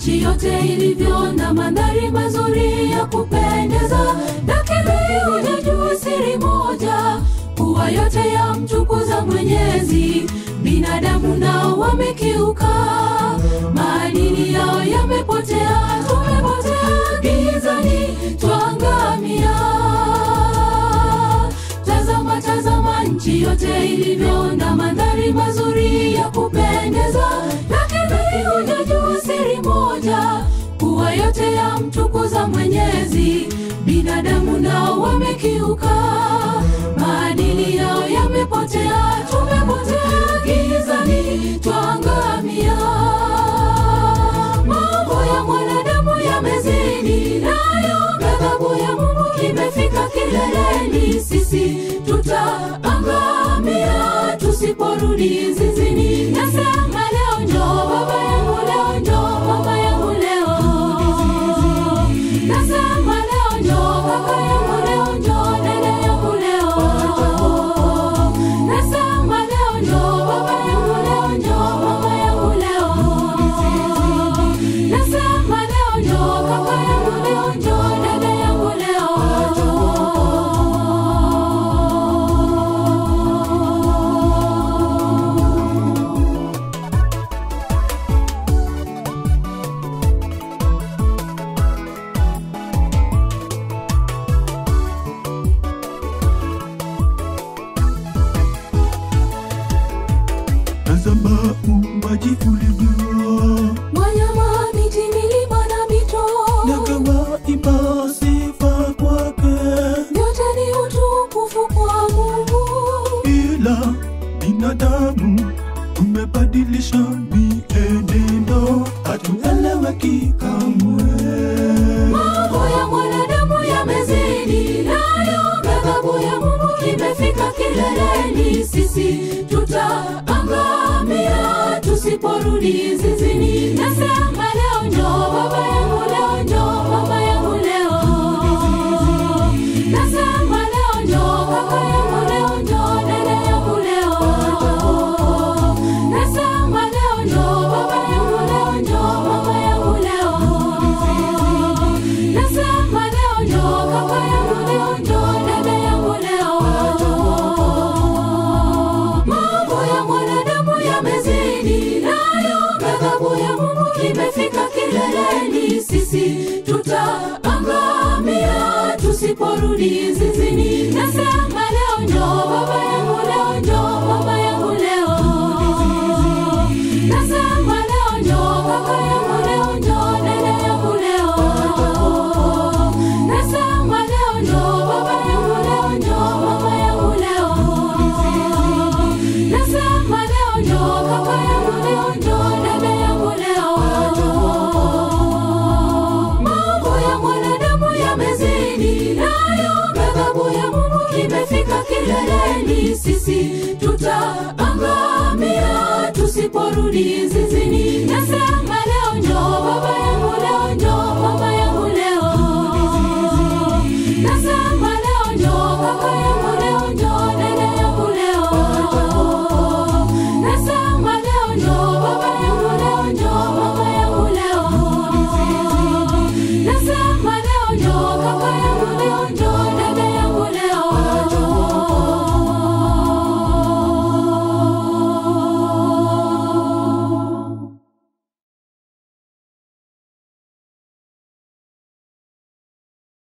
nchi yote ilivyo na mandhari mazuri ya kupendeza, lakini hujajua siri moja, kuwa yote yamtukuza Mwenyezi. Binadamu nao wamekiuka, maadili yao yamepotea, tumepotea gizani, twangamia. Tazama, tazama nchi yote ilivyo na mandhari mazuri ya kupendeza, lakini hujajua siri moja, kuwa yote yamtukuza Mwenyezi. Binadamu nao wamekiuka, maadili yao yamepotea, tumepotea gizani, twangamia. Mambo ya mwanadamu yamezidi, nayo ghadhabu ya Mungu imefika kileleni. Sisi tutaangamia tusiporudi zizini. Nasema leo njoo baba yangu, leo njoo mama yangu, leo nasema leo njoo kaka yangu, leo njoo dada yangu, leo nasema leo njoo baba yangu, leo njoo mama yangu, leo nasema leo njoo kaka yangu, leo njoo dada yangu, leo Tazama uumbaji ulivyo, wanyama, miti, milima na mito, ndege waimba sifa kwake, yote ni utukufu kwa Mungu. ila binadamu tumebadilisha mienendo, hatueleweki kamwe. Mambo ya mwanadamu yamezidi, nayo ghadhabu ya Mungu imefika kileleni. Sisi tutaangamia tusiporudi zizini. Nasema leo njoo baba yangu, leo njoo mama yangu, leo nasema leo njoo kaka yangu, leo njoo dada yangu, leo nasema leo njoo baba yangu, leo njoo mama yangu, leo nasema leo njoo kaka yangu, leo njoo dada yangu, leo mambo ya mwanadamu yamezidi, nayo ghadhabu ya Mungu imefika kileleni. Sisi tutaangamia tusiporudi zizini. Nasema leo njoo baba yangu, leo njoo mama yangu, leo nasema leo njoo kaka yangu, leo njoo dada yangu, leo nasema leo njoo baba yangu, leo njoo mama yangu, leo nasema leo njoo kaka yangu, leo njoo dada yangu, leo mambo ya mwanadamu yamezidi, nayo ghadhabu ya Mungu imefika kileleni. Sisi tutaangamia tusiporudi zizini. Nasema leo njoo baba yangu, leo njoo mama yangu, leo nasema leo njoo kaka yangu, leo njoo dada yangu, leo nasema leo njoo baba yangu, leo njoo mama yangu, leo nasema leo njoo kaka yangu, leo njoo